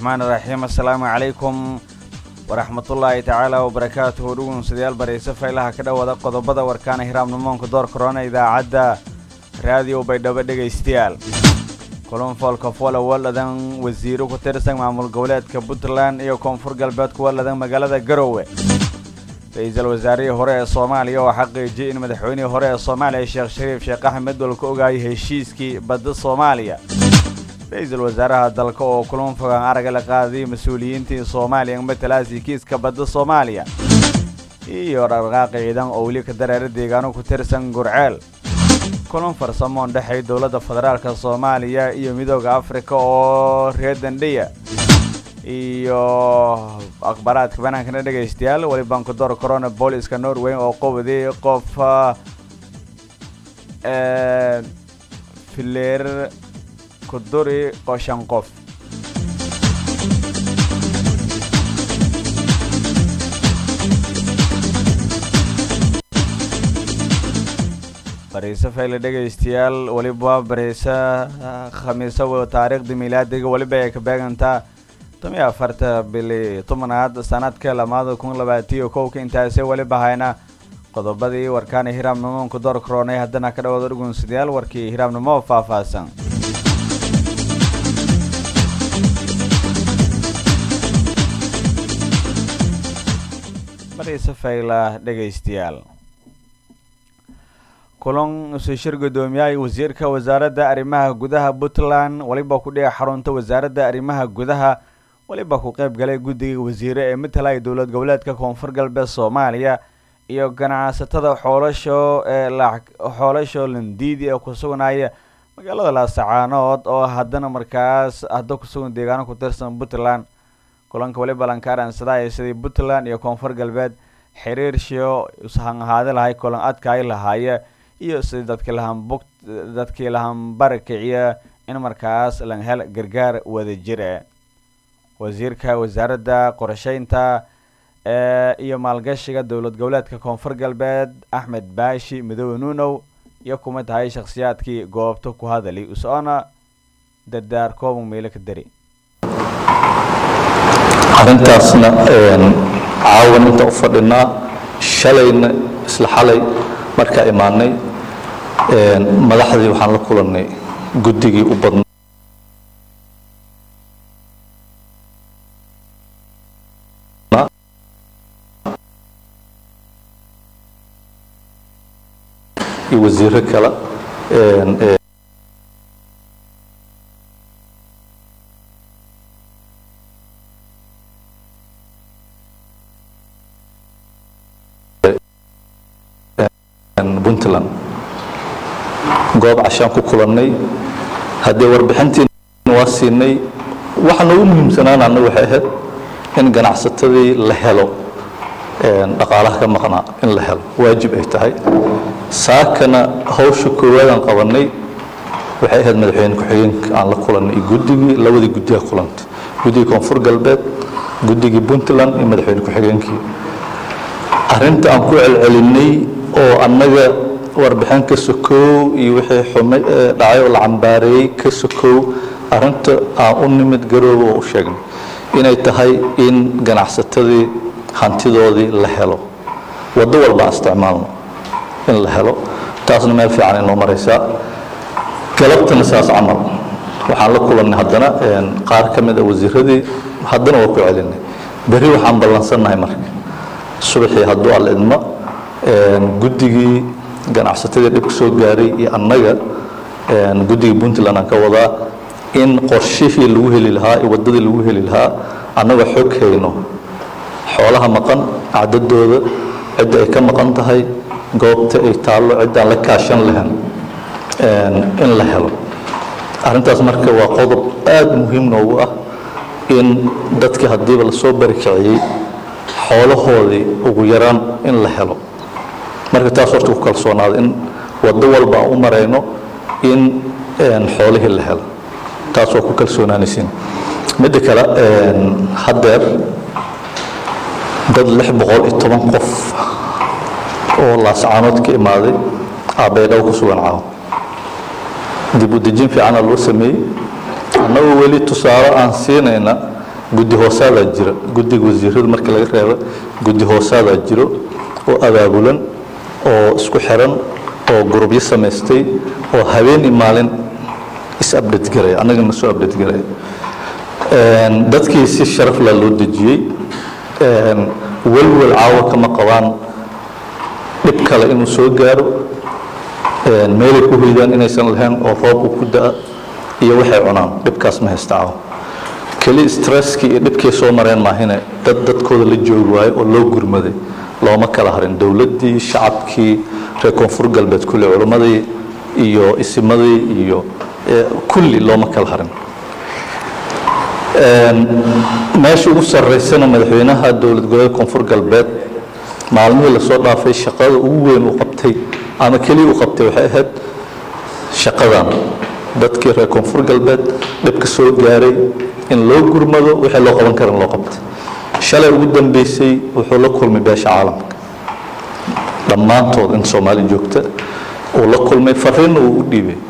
raxmaan iraxiim assalaamu calaykum waraxmatullaahi tacaala wabarakaatuhu dhugunsidayaal barayse faylaha ka dhowada qodobada warkaana hiraabnimoonka door korona idaacadda raadiyo baydhabo dhegaystayaal kulunfoolka fola waladan wasiiro ku tirsan maamul goboleedka puntland iyo koonfur galbeed ku waladan magaalada garowe ra-iisul wasaarihii hore ee soomaaliya oo xaqiijiyay in madaxweynihii hore ee soomaaliya sheekh shariif sheekh axmed walka ogaayay heshiiskii badda soomaaliya ra-iisul wasaaraha dalka oo kulan fogaan araga la qaadayay mas-uuliyiintii soomaaliya matalaasi kiiska badda soomaaliya iyo dhaqdhaqaaqi ciidan oo weli ka dareera deegaano ku tirsan gurceel kulan farsamoon dhexay dowladda federaalka soomaaliya iyo midooda afrika oo reer dandhiya iyo akhbaaraadka banaankana dhegaystayaal weli bankudoor corona booliska norway oo qowday qof fileer kuduri qoshan qof bariise fayle dhegaystayaal weliba bariise khamiisa taariikhda miilaadiga weliba ay ka beegantaa tomiyo afarta bili tobanaad sanadka lamaada kun labaatiyo kowka intaasi weliba hayna qodobadii warkaana hiraabnimoonka door koronay haddana ka dhawada dhugunsidayaal warkii hiraabnimo faahfaahsan bariise fayla dhegaystayaal kulan isu shir guddoomiyaha wasiirka wasaaradda arrimaha gudaha puntland weliba ku dhiga xarunta wasaaradda arrimaha gudaha weliba ku qayb galay guddiga wasiire ee matalaya dowlad goboleedka koonfur galbeed soomaaliya iyo ganacsatada xoolasho ee xoolasho landiidi ee ku sugnaya magaalada laasacaanood oo haddana markaas hadda kusugan deegaano ku tirsan puntland kulanka weliba lankaaransadaya sidii puntland iyo koonfur galbeed xiriirshiyo ishan ahaadi lahay kulan adkaay lahaaye iyo sidii dadkii lahan bug dadkii lahan bari kiciya in markaas lan hel gargaar wada jir e wasiirka wasaaradda qorsheynta iyo maalgashiga dowlad goboleedka koonfur galbeed axmed baashi midoobe nuunow iyo kuma tahay shakhsiyaadkii goobta ku hadali usocona dardaar kooban meelo ka dari arrintaasna caawan inta u fadhinaa shalayna isla xalay markaa imaanay madaxdii waxaan la kulannay guddigii u badnaa iyo wasiiro kale puntland goob cashaan ku kulannay haddee warbixintiina waa siinay waxa noogu muhiimsanaana anna waxay ahayd in ganacsatadii la helo dhaqaalaha ka maqnaa in la helo waajib ay tahay saakana hawsha koowaadaan qabannay waxay ahayd madaxweyne ku-xigeenka aan la kulannay iyo guddigii labadii guddiga kulantay guddigii koonfur galbeed guddigii puntland iyo madaxweyne ku-xigeenkii arrinta aan ku celcelinay oo annaga warbixin ka sokow iyo wixii xumay dhacay oo la cambaareeyey ka sokow arrinta aan u nimid garooba oo u sheegnay inay tahay in ganacsatadii hantidoodii la helo waddo walba aan isticmaalno in la helo taasna meel fiican inoo maraysaa galabtana saas camal waxaan la kulannay haddana qaar ka mid a wasiiradii haddana waa ku celinay berri waxaan ballansannahay marka subaxii hadduu al idmo guddigii ganacsatadii dhibka soo gaaray iyo annaga guddigii puntland aan ka wadaa in qorshihii lagu heli lahaa iyo waddadii lagu heli lahaa annaga xog hayno xoolaha maqan cadadooda cidda ay ka maqan tahay goobta ay taallo ciddaan la kaashan lahayn in la helo arrintaas marka waa qodob aada muhiim noogu ah in dadkii haddiiba lasoo barikiciyey xoolahoodii ugu yaraan in la helo marka taas horta ku kalsoonaada in waddo walba aan u marayno in xoolihii la helo taas waa ku kalsoonaanaysiin midda kale haddeer dad lix boqol iyo toban qof oo laascaanood ka imaaday aabaydhaw ku sugan caaw dib u dejin fiicana loo sameeyey annagoo weli tusaale aan siinayna guddi hoosaadaa jira guddiga wasiirada markii laga reebo guddi hoosaadaa jiro oo abaabulan oo isku xiran oo gurubyo samaystay oo habeen iyo maalin is update garaya annagana soo update garaya dadkii si sharaf laa loo dejiyey welwel caawa kama qabaan dhib kale inuu soo gaaro meelay ku hoydaan inaysan lahayn oo roob uu ku da-a iyo waxay cunaan dhibkaas ma haysta caawa keli stresskii iyo dhibkay soo mareen maahine dad dadkooda la joogi waayo oo loo gurmaday looma kala harin dowladdii shacabkii reer koonfur galbeed kulli culimmadii iyo isimadii iyo kulli looma kala harin meesha ugu sarreysana madaxweynaha dowlad goboleed koonfur galbeed maalmihii lasoo dhaafay shaqada ugu weyn uu qabtay ama keliya uu qabtay waxay ahayd shaqadan dadkii reer koonfur galbeed dhibka soo gaaray in loo gurmado wixii loo qaban karan loo qabtay shalay ugu dambeysay wuxuu la kulmay beesha caalamka dhammaantood in soomaali joogta uu la kulmay fariinna uu u dhiibay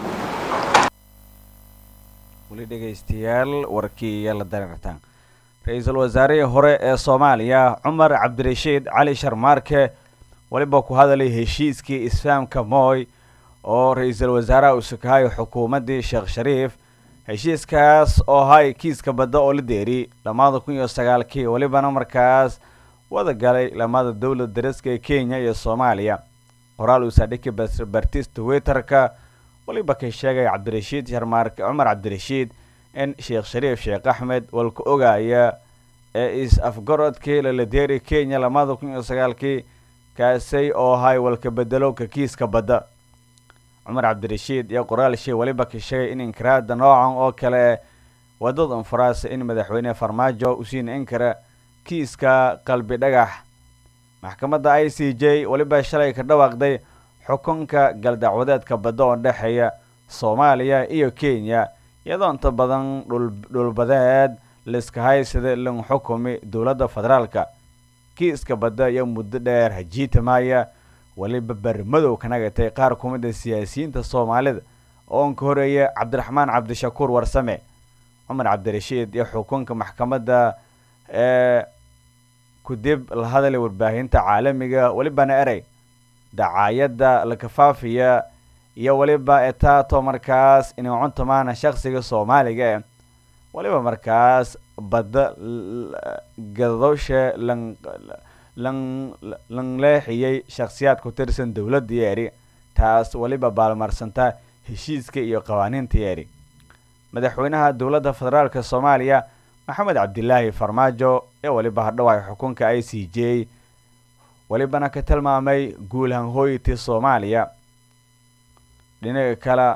weli dhegaystayaal warkii iyo la dareertaan ra-iisul wasaarihii hore ee soomaaliya cumar cabdirashiid cali sharmaarke weliba ku hadalay heshiiskii isfahamka mooy oo ra-iisul wasaaraha uu sukahay xukuumaddii sheekh shariif heshiiskaas oo hay kiiska badda oo la deeri lamada kun iyo sagaalkii welibana markaas wada galay lamada dowlad dariska ee kenya iyo soomaaliya qoraal uu saadhiki bartis twitterka waliba kay sheegay cabdirashiid sharmaarke cumar cabdirashiid in sheekh shariif sheekh axmed walka ogaaya ee is-afgarodkii laladeeri kenya lamada kun iyo sagaalkii kaasay oo hay walka bedelowka kiiska badda cumar cabdirashiid iyo qoraal shay waliba ka sheegay in inkiraada noocan oo kale wadada unfaraasa in madaxweyne farmaajo usiina inkara kiiska qalbi dhagax maxkamadda i c j weliba shalay ka dhawaaqday xukunka galdacwadeedka badda oo dhexeeya soomaaliya iyo kenya iyadoo inta badan dhulbadeed liska haysada lan xukumi dowladda federaalka kiiska badda iyo muddo dheer hajiitamaya weliba bermadow ka nagatay qaar ku mid a siyaasiyiinta soomaalida oo ka horeeya cabdiraxmaan cabdishakuur warsame cumar cabdirashiid iyo xukunka maxkamadda ee kudib la hadalay warbaahinta caalamiga welibana erey dacaayadda la kafaafiya iyo weliba etaato markaas inay cuntumaana shaksiga soomaaliga eh weliba markaas badda gadowsha lan lan lan leexiyey shakhsiyaad ku tirsan dowladda yeeri taas weliba baalmarsanta heshiiska iyo qawaaniinta yeeri madaxweynaha dowladda federaalka soomaaliya maxamed cabdilaahi farmaajo ee weliba hadhowaay xukunka i c j welibana ka tilmaamay guul hanhooyitii soomaaliya dhinaca kale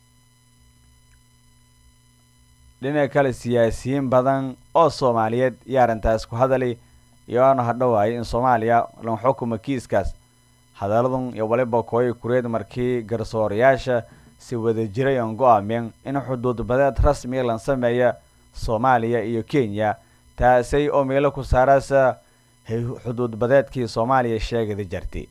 dhinaca kale siyaasiyiin badan oo soomaaliyeed iyo arrintaas ku hadalay iyoana hadhowaayay in soomaaliya lan xukuma kiiskaas hadaladun iyo waliba kooyi kureed markii garsoorayaasha si wada jiray oon go-aameen in xuduud badeed rasmiga lan sameeya soomaaliya iyo kenya taasay oo meelo ku saarasa xuduud badeedkii soomaaliya sheegada jartay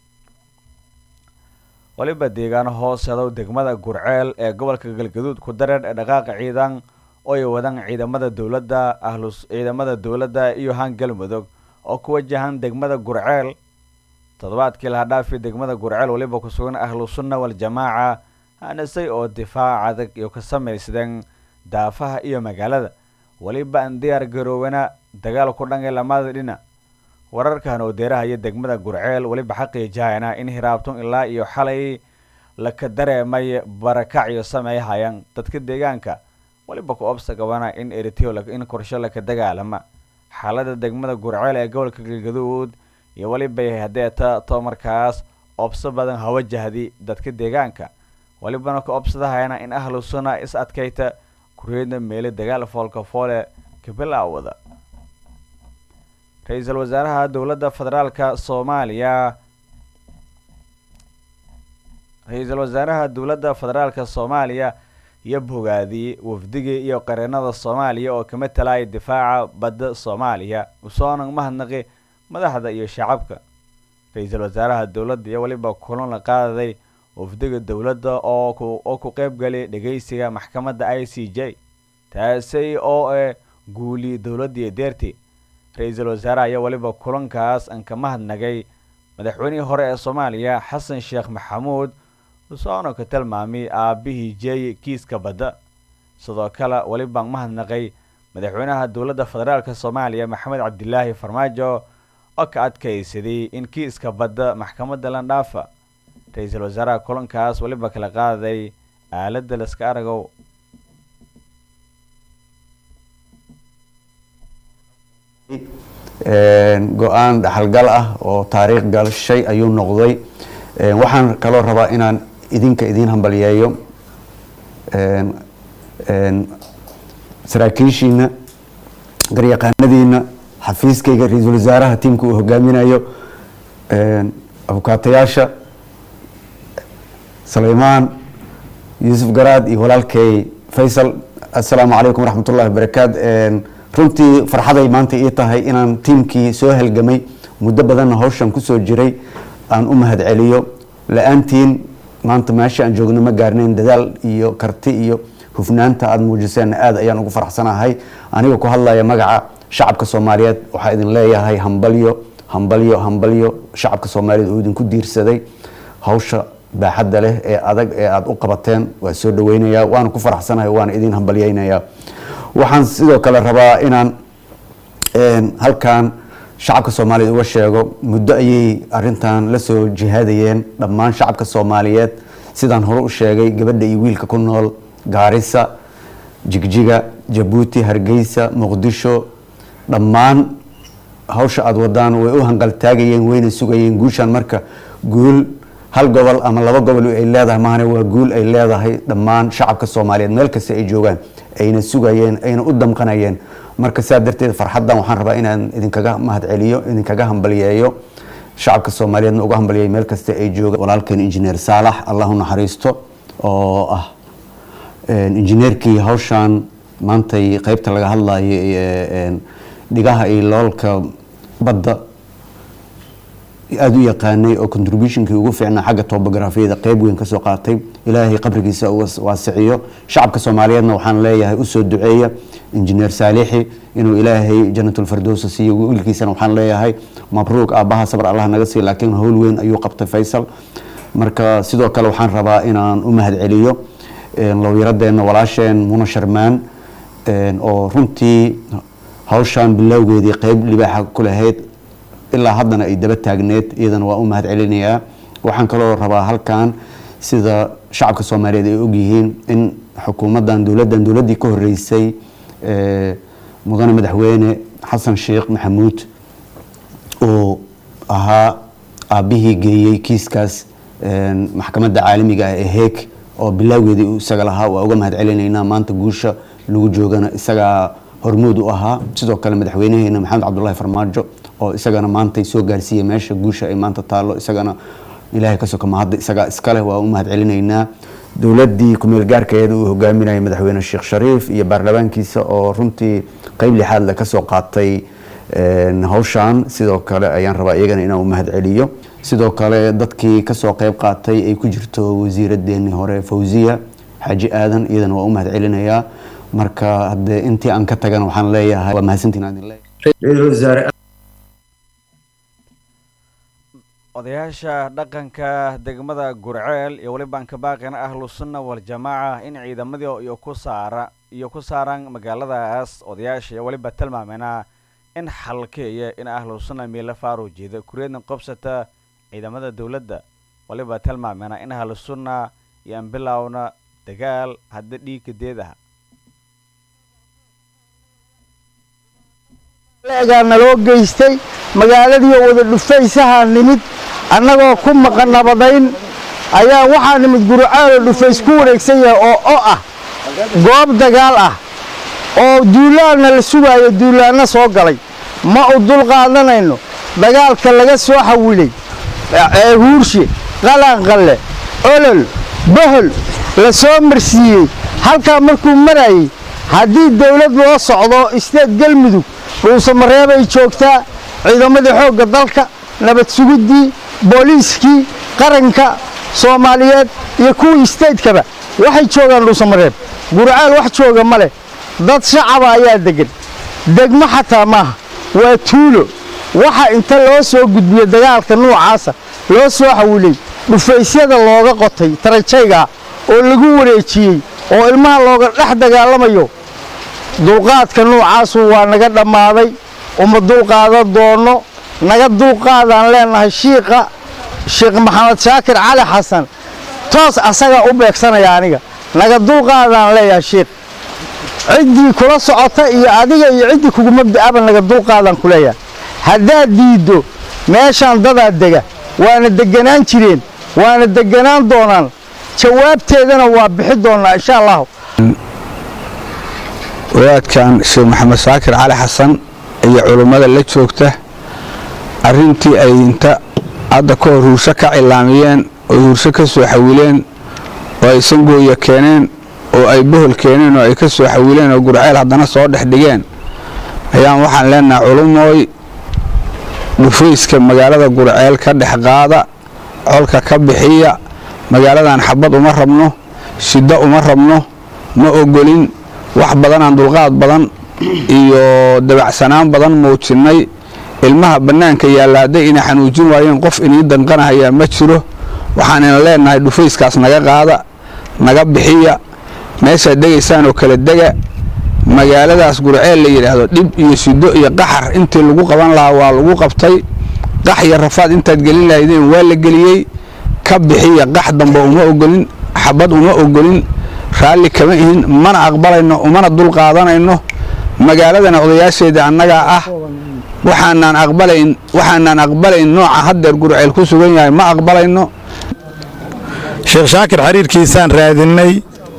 waliba deegaano hooseedow degmada gurceel ee gobolka galgaduud ku dareer ee dhaqaaqa ciidan oo ay wadaan ciidamada dowladda ahlus ciidamada dowladda iyo han galmudug oo ku wajahan degmada gurceel toddobaadkii laha dhaafi degmada gurceel waliba ku sugan ahlu sunna waljamaaca hanisay oo difaac adag iyo ka samaysdeen daafaha iyo magaalada weliba aan diyaar garoobana dagaal ku dhangay lamada dhinac wararkan oo deerahaya degmada gurceel weliba xaqiijahayna in hiraabtun ilaa iyo xalay laka dareemay barakac iyo sameeyhayaan dadka deegaanka weliba ku obsa gabana in eriteo in korsho laka dagaalama xaalada degmada gurceel ee gobolka galgaduud iyo weliba hadeeta to markaas obso badan hawajahdi dadka deegaanka welibana ku obsadahayana in ahlu sunna is adkayta kureedna meele dagaal foolka foole kabilaawada ra-iisul wasaaraha dowladda federaalka soomaaliya ra-iisul wasaaraha dowladda federaalka soomaaliya iyo bogaadiyey wafdigii iyo qareenada soomaaliya oo kama talaya difaaca badda soomaaliya usoonan mahadnaqi madaxda iyo shacabka ra-iisul wasaaraha dowladda iyo weliba kulan la qaadaday wafdiga dowladda oo ku oo ku qeyb galay dhegeysiga maxkamadda i c j taasay oo e guuli dowladdii deerti ra-iisul wasaare ayaa weliba kulankaas aan ka mahadnagay madaxweynihii hore ee soomaaliya xasan sheekh maxamuud usoona ka tilmaamay aabbihii jeey kiiska badda sidoo kale welibaan mahadnaqay madaxweynaha dowladda federaalk soomaaliya maxamed cabdilaahi farmaajo oo ka adkaysaday in kiiska badda maxkamadda landhaafa ra-iisul wasaaraha kulankaas weliba kala qaaday aaladda laska aragow go-aan dhaxalgal ah oo taariikh galshay ayuu noqday waxaan kaloo rabaa inaan idinka idiin hambalyeeyo saraakiishiina garyaqaanadiina xafiiskayga ra-iisul wasaaraha tiimka uu hogaaminayo abukaatayaasha sulaymaan yuusuf garaad iyo walaalkay faysal assalaamu calaykum waraxmat ullahi wabarakaat runtii farxaday maanta ii tahay inaan tiimkii soo halgamay muddo badanna hawshan kusoo jiray aan u mahad celiyo la-aantiin maanta meesha aan joogno ma gaarnayn dadaal iyo karti iyo hufnaanta aada muujiseen aada ayaan ugu faraxsanahay aniga ku hadlaya magaca shacabka soomaaliyeed waxaa idin leeyahay hambalyo hambalyo hambalyo shacabka soomaaliyeed oo idinku diirsaday hawsha baaxadda leh ee adag ee aada u qabateen waa soo dhaweynayaa waana ku faraxsanahay waana idin hambalyeynayaa waxaan sidoo kale rabaa inaan halkan shacabka soomaaliyeed uga sheego muddo ayay arintan la soo jihaadayeen dhammaan shacabka soomaaliyeed sidaan hore u sheegay gabadha iyo wiilka ku nool gaarisa jigjiga jabuuti hargeysa muqdisho dhammaan hawsha aada wadaan way u hanqaltaagayeen wayna sugayeen guushan marka guul hal gobol ama laba gobol ay leedahay mahane waa guul ay leedahay dhammaan shacabka soomaaliyeed meel kasta ay joogaan ayna sugayeen ayna u damqanayeen marka saa darteed farxaddan waxaan rabaa inaan idinkaga mahad celiyo idinkaga hambalyeeyo shacabka soomaaliyeedna uga hambalyeeyo meel kasta ay joogaan walaalkeen injineer saalax allahu naxariisto oo ah injineerkii hawshan maantay qeybta laga hadlayo dhigaha iyo loolka badda aada u yaqaanay oo contributionkii ugu fiicnaa xagga tobografiyada qeyb weyn kasoo qaatay ilaahay qabrigiisa waasiciyo shacabka soomaaliyeedna waxaan leeyahay usoo duceeya injineer saalixi inuu ilaahay janatulfardowsa siiyo wiilkiisana waxaan leeyahay mabruuq aabbaha sabr allah naga siiy laakiin howl weyn ayuu qabtay faysal marka sidoo kale waxaan rabaa inaan u mahad celiyo lowyaradeenna walaasheen muna sharmaan oo runtii hawshan bilowgeedii qeyb libaaxa ku lahayd ilaa haddana ay daba taagneed iyadana waa u mahad celinayaa waxaan kaloo rabaa halkan sida shacabka soomaaliyeed ay ogyihiin in xukuumaddan dowladdan dowladdii ka horeysay mudane madaxweyne xasan sheekh maxamuud uu ahaa aabbihii geeyey kiiskaas maxkamadda caalamiga ah ee heeg oo bilowgeedii uu isaga lahaa waa uga mahad celinaynaa maanta guusha lagu joogana isagaa hormuud u ahaa sidoo kale madaxweynaheena maxamed cabdulahi farmaajo oo isagana maantay soo gaarsiiyey meesha guusha ay maanta taallo isagana ilaahay ka soka mahadda isagaa iskaleh waa u mahad celinaynaa dowladdii kumeel gaarkeeda uu hogaaminayay madaxweyne sheekh shariif iyo baarlamaankiisa oo runtii qeyb lixaad le kasoo qaatay hawshan sidoo kale ayaan rabaa iyagana inaan u mahad celiyo sidoo kale dadkii kasoo qeyb qaatay ay ku jirto wasiiradeenii hore fawziya xaaji aadan iyadana waa u mahad celinayaa marka hadee intii aan ka tagana waxaan leeyahay waa mahadsantiin odayaasha dhaqanka degmada gurceel iyo weliba aan ka baaqina ahlu sunna waljamaaca in ciidamadii iyo ku saara iyo ku saaraan magaaladaas odayaasha iyo weliba tilmaamena in xalkeeya in ahlu sunna miila faaruu jeeda kureedna qobsata ciidamada dowladda waliba tilmaamena in ahlu sunna iyo aan bilowna dagaal hadda dhiigka deed ah gaa naloo geystay magaaladiioo wada dhufaysahaa nimid annagoo ku maqan nabadayn ayaa waxaa nimid gurucaaloo dhufays ku wareegsan yahay oo o ah goob dagaal ah oo duulaanna la sugaayo duulaanna soo galay ma u dul qaadanayno dagaalka laga soo xawilay huurshe qalanqalle olol bohol la soo marsiiyey halkaa markuu marayey haddii dawlad loo socdo isteed galmudug dhuusamareebay joogtaa ciidamadii xoogga dalka nabad sugiddii booliiskii qaranka soomaaliyeed iyo kuwii isteydkaba waxay joogaan dhuusamareeb gurcaal wax jooga ma leh dad shacaba ayaa deggan degmo xataa maaha waa tuulo waxa inta loo soo gudbiyo dagaalka nuucaasa loo soo xawilay dhufaysyada looga qotay tarajayga oo lagu wareejiyey oo ilmaha looga dhex dagaalamayo dulqaadka nuucaasu waa naga dhammaaday uma dulqaadan doonno naga dulqaadaan leennahay shiiqa sheekh maxamed shaakir cali xasan toos asagaa u beegsanaya aniga naga dulqaadaan leeyahay shiikh ciddii kula socota iyo adiga iyo ciddii kugu mabda'aba naga dulqaadaan ku leeyahay haddaad diiddo meeshaan dadaa dega waana degganaan jireen waana degganaan doonaan jawaabteedana waa bixi doonnaa insha allahu wadaadkan sheekh maxamed shaakir cali xasan iyo culummada la joogta arrintii ay inta hadda ka hor huursho ka cilaamiyeen oo huursho ka soo xawileen oo ay sangooya keeneen oo ay bohol keeneen oo ay ka soo xawileen oo gurceel haddana soo dhex dhigeen ayaan waxaan leenahay culumooy dhufayska magaalada gurceel ka dhex qaada colka ka bixiya magaaladan xabad uma rabno shiddo uma rabno ma ogolin wax badanaan dulqaad badan iyo dabacsanaan badan muujinnay ilmaha bannaanka yaalla hadday ina xanuujin waayeen qof inii danqanahayaa ma jiro waxaan ina leenahay dhufayskaas naga qaada naga bixiya meeshaad degaysaan oo kala dega magaaladaas gurceel la yidhaahdo dhib iyo shiddo iyo qaxar intii lagu qaban lahaa waa lagu qabtay qax iyo rafaad intaad gelin lahaydeen waa la geliyey ka bixiya qax damba uma ogolin xabad uma ogolin raalli kama ihin mana aqbalayno umana dul qaadanayno magaaladana odayaasheeda annagaa ah waxaanaan aqbalayn waxaanaan aqbalayn nooca haddeer gurceel ku sugan yahay ma aqbalayno sheekh shaakir xiriirkiisaan raadinnay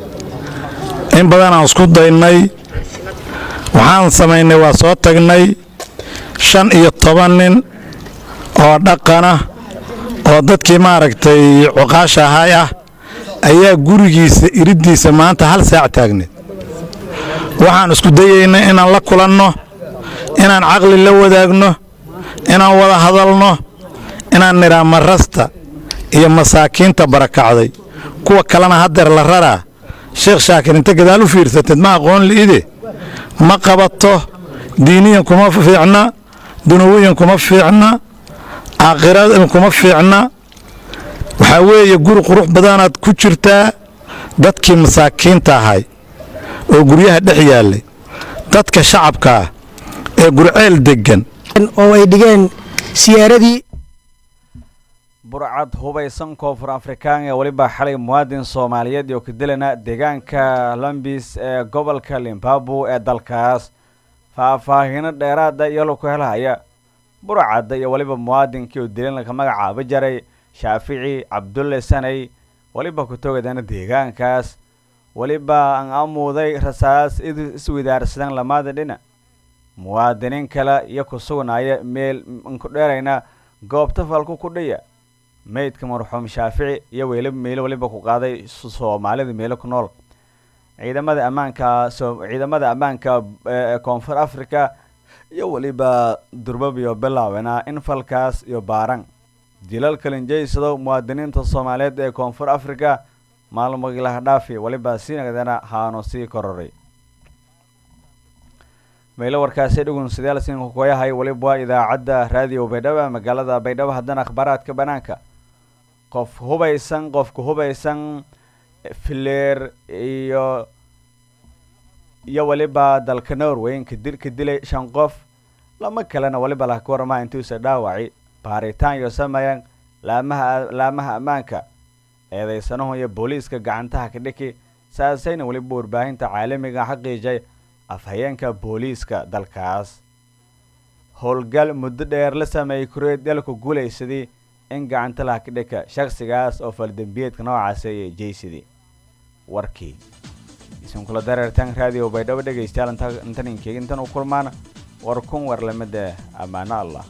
in badanaan isku daynay waxaan samaynay waa soo tagnay shan iyo toban nin oo dhaqana oo dadkii maaragtay cuqaasha ahay ah ayaa gurigiisa iriddiisa maanta hal saac taagneed waxaan isku dayaynay inaan la kulanno inaan caqli la wadaagno inaan wada hadalno inaan nidhaa marasta iyo masaakiinta barakacday kuwa kalena haddeer la raraa sheekh shaakir inta gadaal u fiirsateed ma aqoon li'ide ma qabato diiniyan kuma fiicna dunuwiyan kuma fiicna aakhiradan kuma fiicna waxaa weeye guri qurux badanaad ku jirtaa dadkii masaakiinta ahay oo guryaha dhex yaallay dadka shacabka ah ee gurceel deggan oo ay dhigeen siyaaradii burcad hubaysan koonfur afrikaan ee weliba xalay muwaadin soomaaliyeed oo ka dilana deegaanka lambis ee gobolka limbabu ee dalkaas faahfaahino dheeraada iyo laku helhaya burcadda iyo weliba muwaadinkii oo dilan laka magacaaba jaray shaafici cabdulle sanay weliba ku togadana deegaankaas weliba aan amuuday rasaas iswidaarsadan lamaada dhinac muwaadiniin kale iyo ku sugnaya meel nku dheerayna goobta falku ku dhiya meydka marxuum shaafici iyo weli meelo weliba ku qaaday soomaalida meelo ku nool ciidamada ammaanka ciidamada ammaanka ee koonfur africa iyo weliba durbabiyo bilaawena in falkaas iyo baaran dilal kalinjaysado muwaadiniinta soomaaliyeed ee koonfur africa maalmogilaha dhaafi weliba siinagdana haanu sii kororay meelo warkaasi dhugun sidaal siinka koyahay weliba waa idaacadda raadiyo baydhabo magaalada baydhabo haddana akhbaaraadka banaanka qof hubaysan qofka hubaysan fileer iyo iyo weliba dalka norway kadil ka dilay shan qof lama kalena weliba laka warama intuusa dhaawaci baaritaan iyo sameeyeen laamaha laamaha ammaanka eedeysanahu iyo booliiska gacantaha ka dhiki saasayna weliba warbaahinta caalamiga xaqiijay afhayeenka booliiska dalkaas howlgal muddo dheer la sameeyey kureed dalku guulaysadii in gacanta laha ka dhika shakhsigaas oo faldembiyeedka noocaasi ayay jeysadii warkii isinkula dareertaan raadiyo baydhabo dhegaystayaal intan inkeeg intan u kulmaan war kun war lamida ammaano allah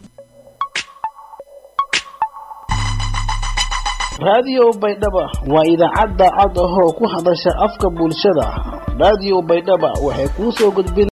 raadiyo baydhaba waa idaacadda cod ahoo ku hadasha afka bulshada raadiyo baydhaba waxay kuu soo gudbin